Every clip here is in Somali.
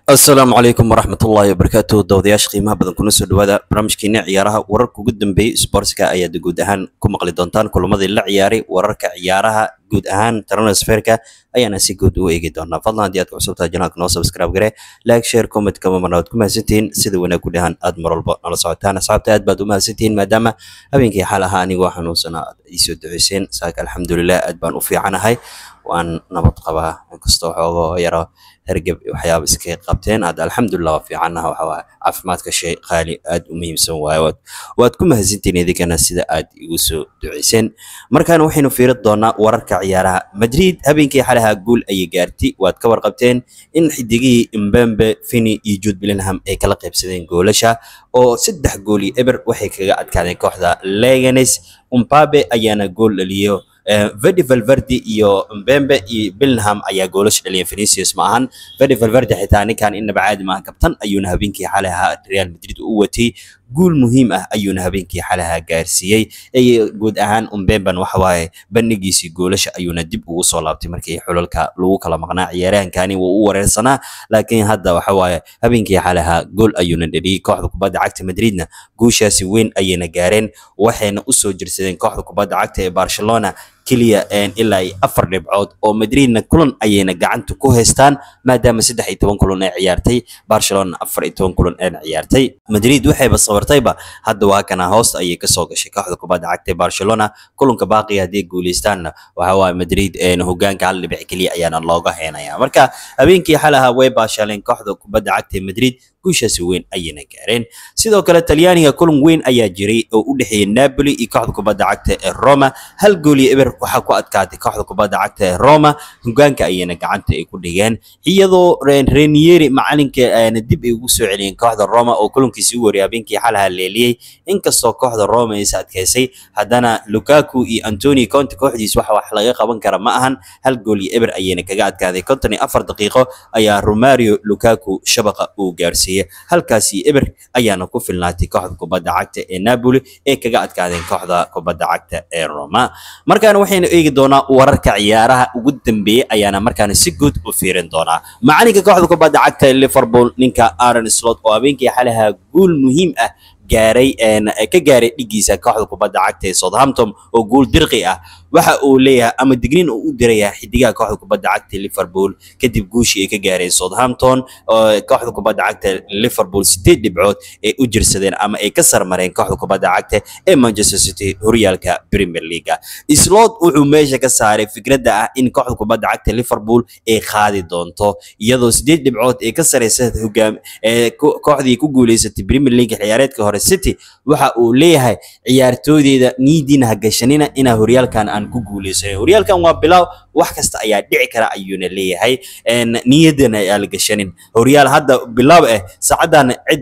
asalaamu calaykum waraxmatullaahi wabarakaatu dawadayaasha qiimaha badan kuna soo dhawaada barnaamijkeena ciyaaraha wararka ugu dambeeyey sportska ayaad guud ahaan ku maqli doontaan kulamadii la ciyaaray wararka ciyaaraha guud ahaan transferka ayaana si guud u eegi doonaa fadlan haddii aad ku cusubtahay janaalka noo subscribe gare like share comment kama marna waad ku mahadsantihiin sida wanaag ku dhahan aad mar walba nala socotaan asxaabta aad baad u mahadsantihiin maadaama habeenkii xal ahaa anigoo xanuunsana aad iisoo duceyseen saaka alxamdulilah aad baan u fiicanahay waan nabad qabaa inkastoo xoogoo yaro hergeb waxyaaba iskaga qabteen hadda alxamdulilah waa fiicanaha waxa waaye caafimaadka shay qaali aad u muhiimsan waaye waad waad ku mahadsantihiin idinkana sida aad igu soo duceyseen markaana waxaynu fiirin doonaa wararka ciyaaraha madrid habeenkii xalaha guul ayay gaartay waad ka warqabteen in xidigihii mbembe fini iyo jude bellingham ay kala qaybsadeen goolasha oo saddex gool iyo eber waxay kaga adkaadeen kooxda leganes umpabe ayaana gool dhaliyo Vedi Valverde iyo Mbembe iyo Bellingham ayaa goolasha dhaliyeen Vinicius ma ahan Vedi Valverde xitaa ninkan inaba caadi maahan kabtan ayuuna habeenkii xalay ahaa Real Madrid u watay guul muhiim ah ayuuna habeenkii xalaha gaarsiiyey ee guud ahaan Mbemben waxa waaye bandhigiisii goolasha ayuuna dib ugu soo laabtay markii xulalka lagu kala maqnaa ciyaaryahankani wuu u wareersanaa laakiin hadda waxa waaye habeenkii xalaha gool ayuuna dhaliyey kooxda kubadda cagta Madridna guushaasi weyn ayayna gaareen waxayna u soo jirsadeen kooxda kubadda cagta ee Barcelona keliya ilaa iyo afar dhibcood oo madridna kulan ayayna gacanta ku haystaan maadaama saddex iyo toban kulan ay ciyaartay barcelona afar iyo toban kulan ayna ciyaartay madrid waxayba sabartayba hadda waa kana hoosta ayay kasoo gashay kooxda kubadda cagta ee barcelona kulanka baaqiga haddii guuleystaanna waxa waaye madrid hogaanka hal dhibic keliya ayaana looga heenaya marka habeenkii xalaha way baashaaleen kooxda kubadda cagta ee madrid guushaasi weyn ayayna gaareen sidoo kale talyaaniga kulan weyn ayaa jiray oo u dhexeeyay napoli iyo kooxda kubadda cagta ee roma hal gool iyo eber waxaa ku adkaatay kooxda kubadda cagta ee roma hogaanka ayayna gacanta ay ku dhigeen iyadoo renieri macalinka ayna dib ay ugu soo celiyeen kooxda roma oo kulankiisi ugu horreeyay habeenkii xalaha leeliyey inkastoo kooxda roma ay is adkaysay haddana lukaku iyo antoni conte kooxdiis waxa wax laga qaban kara ma ahan hal gool iyo eber ayayna kaga adkaaday konton iyo afar daqiiqo ayaa romario lukaku shabaqa uu gaarsiiyey halkaasi eber ayaana ku filnaatay kooxda kubadda cagta ee napoli ee kaga adkaadeen kooxda kubadda cagta ee roma markaana waxaynu eegi doonaa wararka ciyaaraha ugu dambeeyey ayaana markaana si guud u fiirin doonaa macalinka kooxda kubadda cagta ee liverpool ninka aaron slot oo habeenkii xalaha guul muhiim ah gaaray ka gaaray dhigiisa kooxda kubadda cagta ee southampton oo guul dirqi ah waxa uu leeyahay ama digniin uu u diraya xidigaha kooxda kubadda cagta liverpool kadib guushii ay ka gaareen southampton kooxda kubadda cagta liverpool sideed dhibcood ay u jirsadeen ama ay ka sarmareen kooxda kubadda cagta ee manchester city horyaalka premier league slot wuxuu meesha ka saaray fikradda ah in kooxda kubadda cagta liverpool ay qaadi doonto iyadoo sideed dhibcood ay ka sareysa hogaam kooxdii ku guuleysatay premier league ciyaareedka hore city waxa uu leeyahay ciyaartooydeeda niidiina ha gashanina inaa horyaalkan aan ku guuleysanin horyaalkan waa bilaaw wax kasta ayaa dhici kara ayuuna leeyahay niyadana ayaa la gashanin horyaal hadda bilaaw eh saacadan cid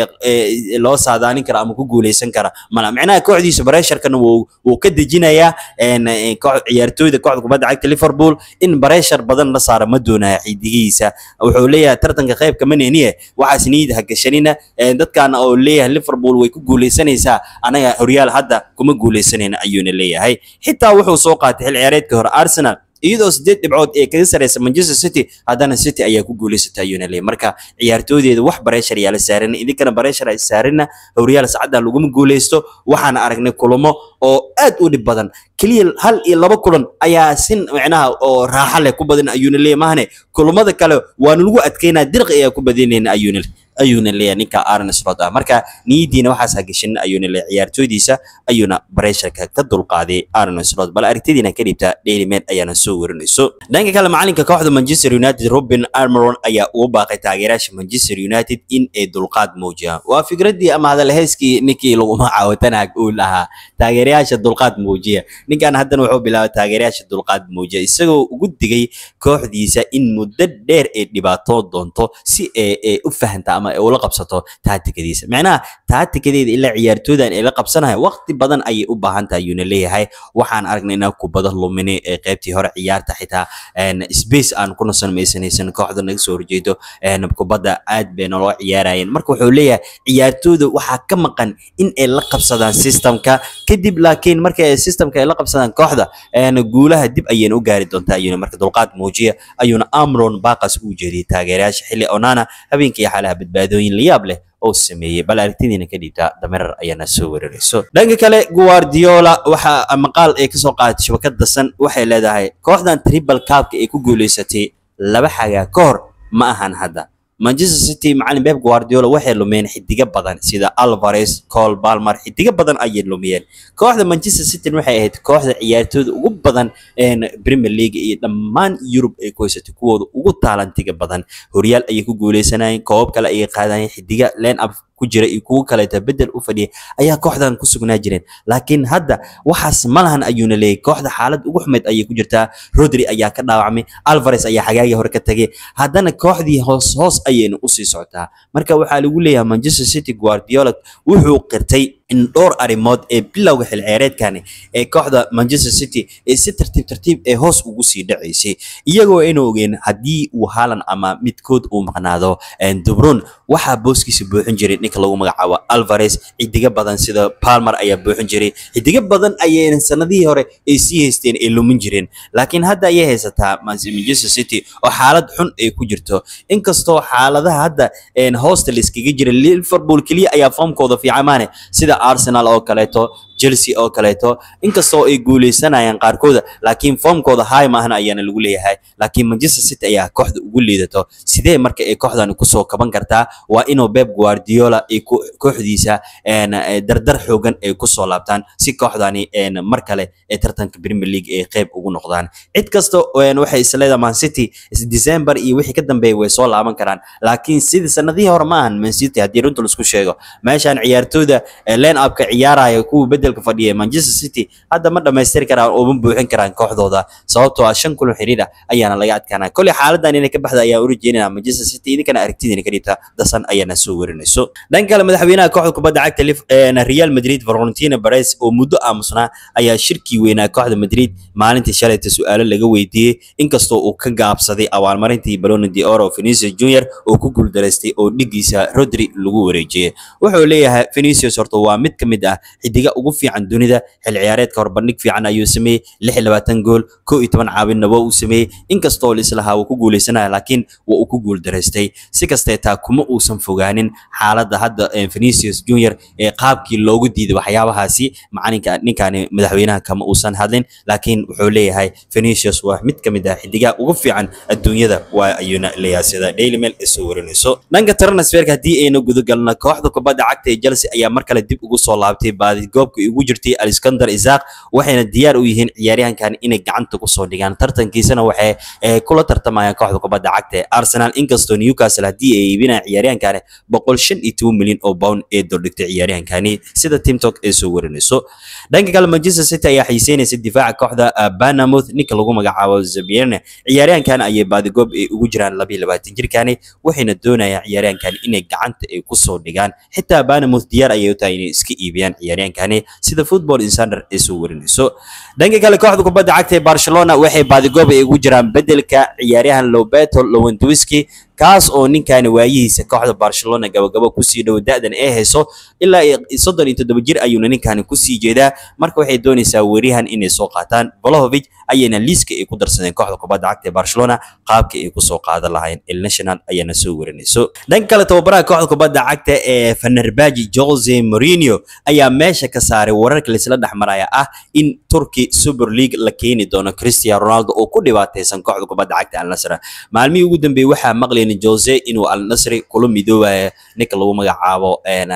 loo saadaalin kara ama ku guuleysan kara mala micnaha kooxdiisa bareesharkana wuu wuu ka dejinayaa ciyaartooyda kooxda kubadda cagta liverpool in bareeshar badan la saara ma doonaya xidigihiisa wuxuu leeyahay tartanka qayb kama neniye waxaas niyad ha gashanina dadkan oo leeyahay liverpool way ku guuleysanaysaa anaga horyaal hadda kuma guuleysanayna ayuuna leeyahay xitaa wuxuu soo qaatay xil ciyaareedkii hore arsenal iyadoo sideed dhibcood ee kaga sareysa manchester city haddana city ayaa ku guuleysatay ayuuna leeyahay marka ciyaartooydeeda wax bareeshar yaa la saarina idinkana bareeshar ay saarina horyaal sacadda laguma guuleysto waxaan aragnay kulamo oo aad u dhib badan keliya hal iyo laba kulan ayaa sin micnaha oo raaxa leh ku badan ayuuna leeyahay mahane kulamada kale waanu lagu adkeynaa dirqi ayaa ku badinayna ayuuna ayuuna leeyahay ninka Aaron Slot ah marka niyadiina waxaas hagashin ayuuna leeyahay ciyaartooydiisa ayuuna bareesharka ka dulqaaday Aaron Slot bal aragtidiina ka dhibta Daily Mail ayaana soo warinayso dhanka kale macalinka kooxda Manchester United Ruben Almiron ayaa ugu baaqay taageerayaasha Manchester United in ay dulqaad muujiyaan waa fikradii ama hadal heeskii ninkii lagu magacaawatanaag uu lahaa taageerayaasha dulqaad muujiya ninkan haddana wuxuu bilaabay taageerayaasha dulqaad muujiya isagoo ugu digay kooxdiisa in muddo dheer ay dhibaato doonto si ay u fahanta ama ay ula qabsato taatikadiisa macnaha taatikadeeda ilaa ciyaartooydan ay la qabsanaya waqti badan ayay u baahan tahay ayuuna leeyahay waxaan aragnay inaa kubada lumini ee qaybtii hore ciyaarta xitaa space aan ku nasan maysanaysan kooxda naga soo horjeedo kubadda aad bay naloo ciyaarayeen marka wuxuu leeyahay ciyaartooyda waxaa ka maqan in ay la qabsadaan systemka kadib laakiin marka ay systemka ay la qabsadaan kooxda guulaha dib ayayna u gaari doontaa ayuuna marka dulqaad muujiya ayuuna amron baaqas u jeediyay taageerayaasha xilli onana habeenkii xaalaha badbaadooyin layaab leh oo sameeyey bal aragtidiina ka dhiibta damerar ayaana soo weerarayso dhanka kale guardiola waxaa maqaal ay kasoo qaadatay shabakada san waxay leedahay kooxdan triple cupka ay ku guuleysatay laba xagaa ka hor ma ahan hadda manchester city macalin beb guardiola waxay lumeen xidigo badan sida alvarez cole balmer xidigo badan ayay lumiyeen kooxda manchester city waxay ahayd kooxda ciyaartooyda ugu badan premier league iyo dhammaan yurub ay ku haysatay kuwooda ugu taalantiga badan horyaal ayay ku guuleysanayeen koobab kale ayay qaadayeen xidiga line up ku jira iyo kuwo kaleeta bedel u fadhiyay ayaa kooxdan ku sugnaa jireen laakiin hadda waxaas ma lahan ayuuna leeyahy kooxda xaalad ugu xumeyd ayay ku jirtaa rodri ayaa ka dhaawacmay alvarez ayaa xagaagii hore ka tagay haddana kooxdii hoos hoos ayayna usii socotaa marka waxaa lagu leeyahay manchester city guardiola wuxuu qirtay in dhowr arrimood ee bilowga xilciyaareedkani ee kooxda manchester city ee si tartiib tartiib ee hoos ugu sii dhacaysay iyagoo ayna ogeen haddii uu haalan ama midkood uu maqnaado dubron waxaa booskiisa buuxin jiray ninka lagu magacaabo alvarez xidigo badan sida palmer ayaa buuxin jiray xidigo badan ayayna sanadihii hore ay sii haysteen ay lumin jireen laakiin hadda ayay haysataa manchester city oo xaalad xun ay ku jirto inkastoo xaaladaha hadda hoosta layskaga jira liverpool keliya ayaa foomkooda fiicamaane sida arsenal oo kaleeto chelsea oo kaleeto inkastoo ay guuleysanayaan qaarkooda laakiin foomkooda high maahan ayaana lagu leeyahay laakiin manchester city ayaa kooxda ugu liidato sidee marka ay kooxdan kusoo kaban kartaa waa inuu pep guardiola ay kooxdiisa dardar xoogan ay kusoo laabtaan si kooxdani mar kale ee tartanka premier league ay qayb ugu noqdaan cid kasta waxay isleedahay man city december iyo wixii ka dambeeyay way soo laaban karaan laakiin sidii sanadihii hore ma ahan man city haddii runta laisku sheego meeshaan ciyaartooyda line upka ciyaaraya kuwa bedelka fadhiya manchester city hadda ma dhamaystiri karaan oo ma buuxin karaan kooxdooda sababtoo ah shan kulan xiriir ah ayaana laga adkaanaa kolley xaaladan inay ka baxda ayaa u rajeynaya manchester city idinkana aragtidiina ka dhibta dasan ayaana soo werinayso dhanka kale madaxweynaha kooxda kubadda cagta real madrid valentina perez oo muddo aamusnaa ayaa shirkii weynaa kooxda madrid maalintii shalayta su-aalo laga weydiiyey inkastoo uu ka gaabsaday abaalmarintii baloni de oro vinicius junior oo ku guuldaraystay oo dhigiisa rodri lagu wareejiyey wuxuu leeyahay vinicius horta waa mid ka mid ah xidiga ugu fiican dunida xil ciyaareedka hor bandhig fiican ayuu sameeyey lix iyo labaatan gool kow iyo toban caawinna waa uu sameeyey inkastoo lislahaa uu ku guuleysanaya laakiin waa uu ku guuldaraystay si kastee taa kuma uusan fogaanin xaaladda hadda vinicius junior ee qaabkii loogu diiday waxyaabahaasi macalinka ninkani madaxweynaha kama uusan hadlin laakiin wuxuu leeyahay vinicius waa mid ka mid ah xidigaha ugu fiican adduunyada waa ayuuna leeyahay sida daily mail ay soo warinayso dhanka transferka haddii aynu gudagalno kooxda kubadda cagta ee chelsea ayaa mar kale dib ugu soo laabtay baadigoobka ugu jirtay alexander isaac waxayna diyaar u yihiin ciyaaryahankan inay gacanta kusoo dhigaan tartankiisana waxay kula tartamayaan kooxda kubadda cagta ee arsenal inkastoo newcastle haddii ay iibinayaan ciyaaryahankani boqol shan iyo toban milyan oo pound ee doldhigtay ciyaaryahankani sida timtok ay soo warinayso dhanka kale manchester city ayaa xiiseynaysa difaaca kooxda banamouth ninka lagu magacaabo zabierne ciyaaryahankan ayay baadigoob ay ugu jiraan labiyo labaatan jirkani waxayna doonayaan ciyaaryahankan inay gacanta ay kusoo dhigaan xitaa banamouth diyaar ayay u tahay inay iska iibiyaan ciyaaryahankani sida football insider ay soo warinayso dhanka kale kooxda kubadda cagta ee barcelona waxay baadigoob ay ugu jiraan bedelka ciyaaryahan lobeto lewandowski kaas oo ninkani waayihiisa kooxda barcelona gabagabo kusii dhow da-dan ee hayso ilaa soddon iyo toddoba jir ayuuna ninkani kusii jeedaa marka waxay doonaysaa weeryahan inay soo qaataan bolohovic ayayna liiska ay ku darsadeen kooxda kubadda cagta ee barcelona qaabka ay kusoo qaadan lahayn el national ayaana soo warinayso dhanka kale tababaraha kooxda kubadda cagta ee fenerbahce jose mourinho ayaa meesha ka saaray wararka laisla dhexmaraya ah in turkey super league la keeni doono cristiano ronaldo oo ku dhibaataysan kooxda kubadda cagta al nasr maalmihii ugu dambeeyey waxaa maqlayna jose inuu al nasri kula midoobaya ninka lagu magacaabo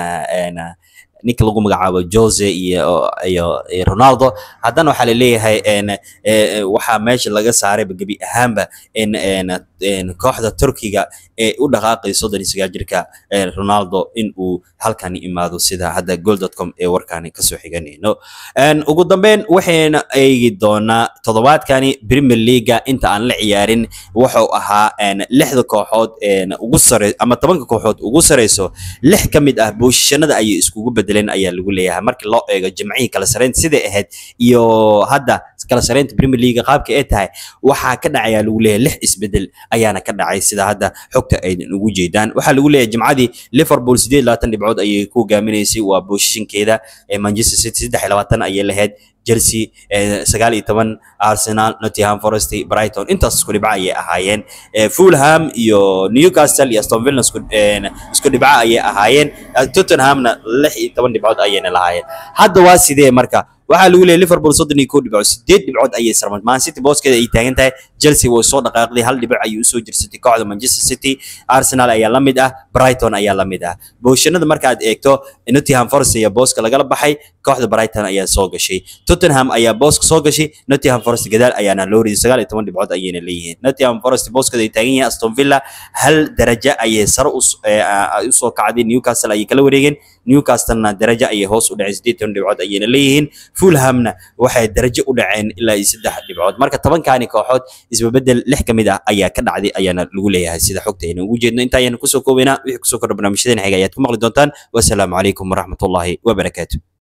ninka lagu magacaabo jose iyo iyo ronaldo haddana waxaa laleeyahay waxaa meesha laga saarayba gebi ahaanba in kooxda turkiga ee u dhaqaaqay soddon iyo sagaal jirka ronaldo in uu halkani imaado sida hadda goal.com ee warkani kasoo xiganayno ugu dambeyn waxayna eegi doonaa toddobaadkani premier leaga inta aan la ciyaarin wuxuu ahaa lixda kooxood ugu sare ama tobanka kooxood ugu sareyso lix ka mid ah booshishanada ayay iskugu bedeleen ayaa lagu leeyahay markii loo eego jimcihii kala sareynta siday ahayd iyo hadda kala sareynta premier leaga qaabka ay tahay waxaa ka dhacayaa lagu leeyahay lix isbedel ayaana ka dhacay sida hadda xogta aydan ugu jeedaan waxaa lagu leeyahay jimcadii liverpool sideed labaatan dhibcood ayay ku hogaaminaysay waa booshishankeeda manchester city saddex iyo labaatan ayay lahayd chelsea sagaal iyo toban arsenal nottingham forest brighton intaas isku dhibco ayay ahaayeen fulham iyo newcastle iyo aston villa isku dhibco ayay ahaayeen tottenhamna lix iyo toban dhibcood ayayna lahaayeen hadda waa sidee marka waxaa lagu leeyahay liverpool soddon iyo kow dhibcood sideed dhibcood ayay sarmad man city booskeeda ay taagan tahay chelsea way soo dhaqaaqday hal dhibic ayay usoo jirsatay kooxda manchester city arsenal ayaa la mid ah brighton ayaa la mid ah booshanada markaad eegto nottingham forest ayaa booska lagala baxay kooxda brighton ayaa soo gashay tottenham ayaa booska soo gashay nottingham forest gadaal ayaana loo riday sagaal iyo toban dhibcood ayayna leeyihiin nottingham forest booskeeda ay taagan yihiin aston villa hal darajo ayay sare usoo kacday newcastle ayay kala wareegeen newcastlena darajo ayay hoos u dhaceen sideed toban dhibcood ayayna leeyihiin fulhamna waxay darajo u dhaceen ilaa iyo saddex dhibcood marka tobankaani kooxood isbabedel lix ka mid ah ayaa ka dhacday ayaana lagu leeyahay sida xogta aynu ugu jeedno inta ayaan kusoo koobaynaa wixii kusoo kordha barnaamijyadeen xiga ayaad ku maqli doontaan wasalaamu calaykum waraxmatullaahi wabarakaatu